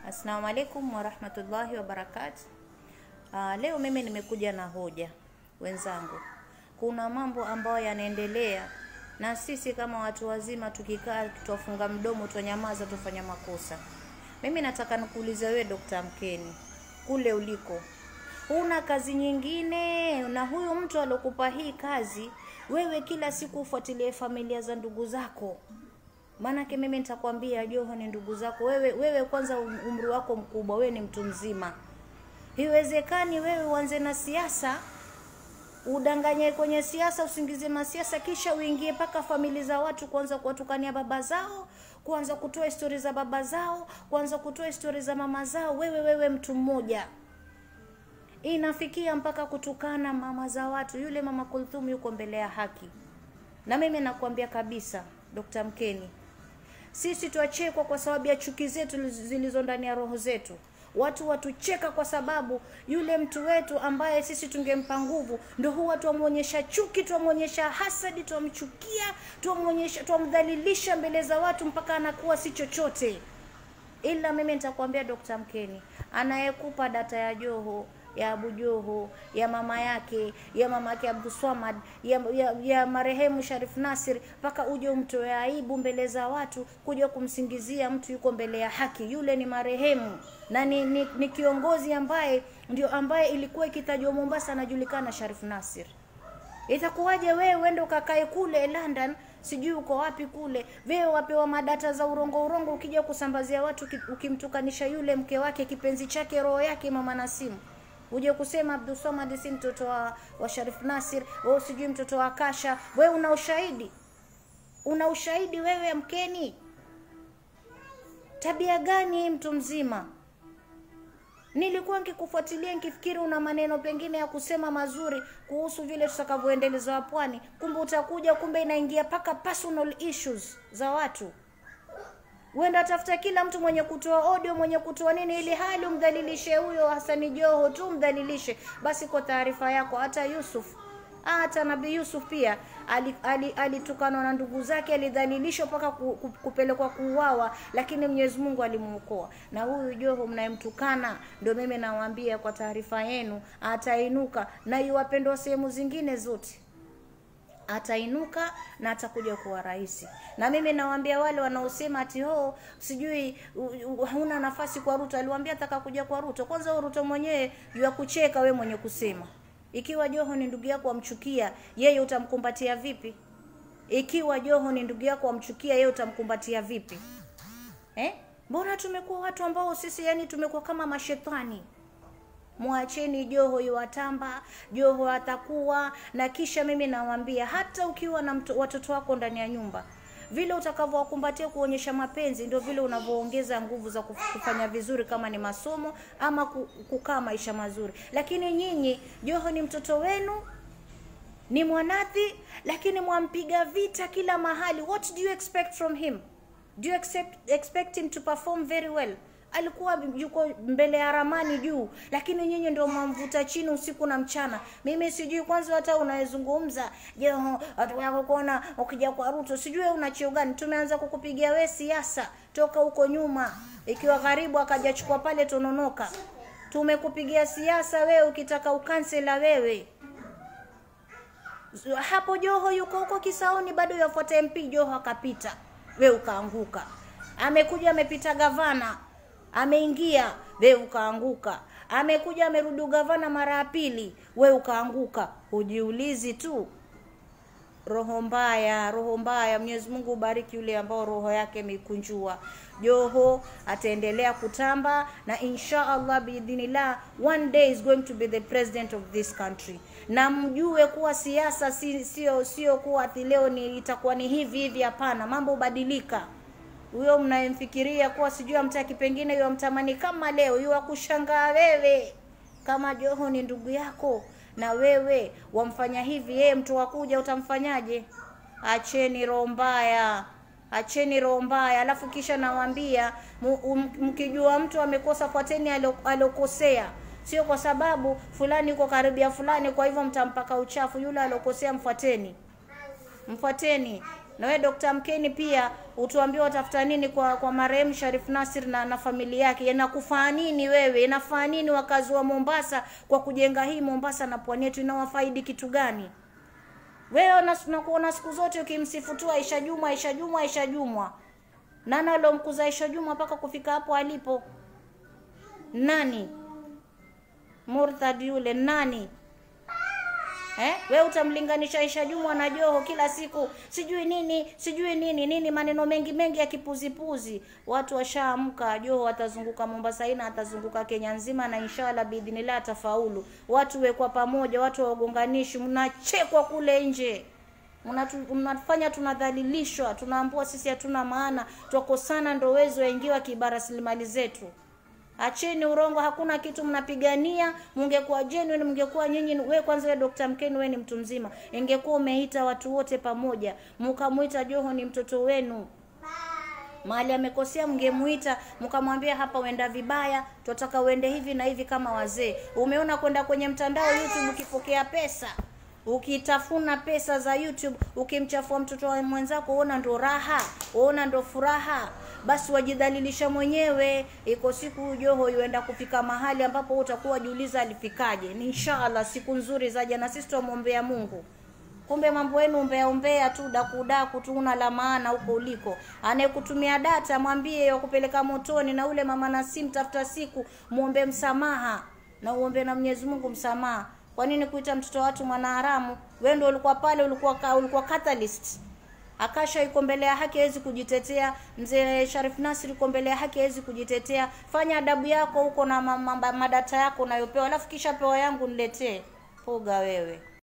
Assalamu alaikum warahmatullahi wabarakatu. Uh, leo mimi nimekuja na hoja wenzangu. Kuna mambo ambayo yanaendelea na sisi kama watu wazima tukikaa tutafunga mdomo, tutanyamaza, tufanya makosa. Mimi nataka nikuulize wewe Dr. Mkeni, kule uliko huna kazi nyingine, na huyu mtu alokupa hii kazi, wewe kila siku ufuatilie familia za ndugu zako Maanake mimi nitakwambia Joho ni ndugu zako wewe. Wewe kwanza umri wako mkubwa, wewe ni mtu mzima. Iwezekani wewe uanze na siasa, udanganye kwenye siasa, usingizie masiasa, kisha uingie mpaka famili za watu, kuanza kuwatukania baba zao, kuanza kutoa histori za baba zao, kuanza kutoa histori za mama zao. Wewe wewe mtu mmoja inafikia mpaka kutukana mama za watu. Yule mama Kulthum yuko mbele ya haki, na mimi nakwambia kabisa Dr. Mkeni, sisi twachekwa kwa sababu ya chuki zetu zilizo ndani ya roho zetu. Watu watucheka kwa sababu yule mtu wetu ambaye sisi tungempa nguvu, ndo huwa twamwonyesha chuki, twamwonyesha hasadi, twamchukia, twamwonyesha, twamdhalilisha mbele za watu mpaka anakuwa si chochote. Ila mimi nitakwambia Dr. Mkeni, anayekupa data ya Joho ya Abu Joho ya mama yake ya mama yake Abdul Swamad ya, ya, ya marehemu Sharif Nasir, mpaka uje umtoe aibu mbele za watu, kuja kumsingizia mtu yuko mbele ya haki. Yule ni marehemu na ni, ni, ni kiongozi ambaye ndio ambaye ilikuwa ikitajwa Mombasa anajulikana Sharif Nasir. Itakuwaje wewe uende ukakae kule London, sijui uko wapi kule, wewe wapewa madata za urongo urongo, ukija kusambazia watu ukimtukanisha yule mke wake kipenzi chake roho yake mama Nasimu uje kusema Abdul Samad si mtoto wa, wa Sharif Nasir, wewe sijui mtoto wa Kasha. Wewe una ushahidi? Una ushahidi wewe Mkeni? Tabia gani mtu mzima? Nilikuwa nikikufuatilia nikifikiri una maneno pengine ya kusema mazuri kuhusu vile tutakavyoendeleza pwani, kumbe utakuja, kumbe inaingia paka personal issues za watu Uenda tafuta kila mtu mwenye kutoa audio mwenye kutoa nini, ili hali umdhalilishe huyo Hasani Joho tu, umdhalilishe basi. Kwa taarifa yako, hata Yusuf hata Nabii Yusuf pia alitukanwa ali, ali na ndugu zake, alidhalilishwa mpaka ku, ku, kupelekwa kuuawa, lakini Mwenyezi Mungu alimuokoa. Na huyu Joho mnayemtukana, ndio mimi nawaambia kwa taarifa yenu, atainuka na iwapendwa sehemu zingine zote atainuka na atakuja kuwa rais. Na mimi nawaambia wale wanaosema ati ho sijui huna nafasi kwa Ruto, aliwaambia ataka kuja kwa Ruto. Kwanza huyo Ruto mwenyewe ya kucheka, we mwenye kusema. Ikiwa Joho ni ndugu yako amchukia yeye, utamkumbatia vipi? Ikiwa Joho ni ndugu yako amchukia yeye, utamkumbatia vipi? Eh, mbona tumekuwa watu ambao sisi yani tumekuwa kama mashetani Mwacheni Joho iwatamba, Joho atakuwa na. Kisha mimi nawaambia, hata ukiwa na mto, watoto wako ndani ya nyumba, vile utakavyowakumbatia kuonyesha mapenzi, ndio vile unavyoongeza nguvu za kufanya vizuri, kama ni masomo ama kukaa maisha mazuri. Lakini nyinyi, Joho ni mtoto wenu, ni mwanathi, lakini mwampiga vita kila mahali. What do you expect from him? Do you expect, expect him to perform very well? alikuwa yuko mbele ya ramani juu, lakini nyinyi ndio mwamvuta chini usiku na mchana. Mimi sijui kwanza hata unayezungumza Joho, watu wako kuona ukija kwa Ruto, sijui wewe una cheo gani? Tumeanza kukupigia we siasa toka huko nyuma, ikiwa karibu akajachukua pale Tononoka. Tumekupigia siasa wewe, ukitaka ukansela wewe hapo. Joho yuko huko Kisaoni, bado yafuata MP. Joho akapita, we ukaanguka. Amekuja amepita gavana ameingia we ukaanguka, amekuja amerudi ugavana mara ya pili, we ukaanguka. Hujiulizi tu, roho mbaya, roho mbaya. Mwenyezi Mungu ubariki yule ambao roho yake imeikunjua. Joho ataendelea kutamba na insha Allah biidhnillah, one day is going to be the president of this country. Na mjue kuwa siasa si, sio sio kuwa ati leo ni itakuwa ni hivi hivi. Hapana, mambo hubadilika huyo mnayemfikiria kuwa sijui amtaki, pengine hiyo amtamani kama leo, hiyo akushangaa wewe. Kama Joho ni ndugu yako na wewe wamfanya hivi, yeye mtu wakuja utamfanyaje? Acheni roho mbaya, acheni roho mbaya. Alafu kisha nawaambia, mkijua mtu amekosa, fuateni alokosea, sio kwa sababu fulani yuko karibia fulani, kwa hivyo mtampaka uchafu. Yule alokosea mfuateni, mfuateni na wewe Dr. Mkeni pia utuambie watafuta nini kwa kwa marehemu Sharif Nasir na, na familia yake. Inakufaa nini wewe? Inafaa nini wakazi wa Mombasa kwa kujenga hii Mombasa na pwani yetu inawafaidi kitu gani? Wewe unakuona siku zote ukimsifu tu Aisha Juma, Aisha Juma, Aisha Juma. Nani alomkuza Aisha Juma mpaka kufika hapo alipo? Nani? Murtad yule nani? Eh? We utamlinganisha Aisha Juma na Joho kila siku, sijui nini sijui nini nini, maneno mengi mengi ya kipuzipuzi. Watu washaamka, Joho atazunguka Mombasa ina atazunguka Kenya nzima, na inshallah biidhnillah atafaulu. Watu wekwa pamoja, watu wagonganishi, mnachekwa kule nje Mnatu- mnafanya tunadhalilishwa, tunaambua sisi hatuna maana, twakosana, ndo wezo waingiwa kiba rasilimali zetu. Acheni urongo, hakuna kitu mnapigania. Mungekuwa genuine, mngekuwa nyinyi. We kwanza, we Dr. Mkeni, we ni mtu mzima, ingekuwa umeita watu wote pamoja, mkamwita Joho ni mtoto wenu mahali amekosea, mngemuita mkamwambia, hapa uenda vibaya, tunataka uende hivi na hivi kama wazee. Umeona kwenda kwenye mtandao YouTube ukipokea pesa ukitafuna pesa za YouTube, ukimchafua mtoto wa mwenzako, uona ndo raha, uona ndo furaha, basi wajidhalilisha mwenyewe. Iko siku Joho yuenda kufika mahali ambapo utakuwa jiuliza alifikaje. Ni inshallah siku nzuri zaja, na sisi tumwombea Mungu. Kumbe mambo yenu umbea umbea tu dakudaku tu, una la maana huko uliko. Anayekutumia data mwambie ya kupeleka motoni, na ule mama Nasim, tafuta siku muombe msamaha na uombe na Mwenyezi Mungu msamaha. Kwa nini kuita mtoto wa watu mwanaharamu? Wewe ndio ulikuwa pale, ulikuwa ka, ulikuwa catalyst. Akasha yuko mbele ya haki hawezi kujitetea. Mzee Sharif Nasri yuko mbele ya haki hawezi kujitetea. Fanya adabu yako huko na ma- ma- madata yako unayopewa, alafu kisha pewa yangu niletee. Poga wewe.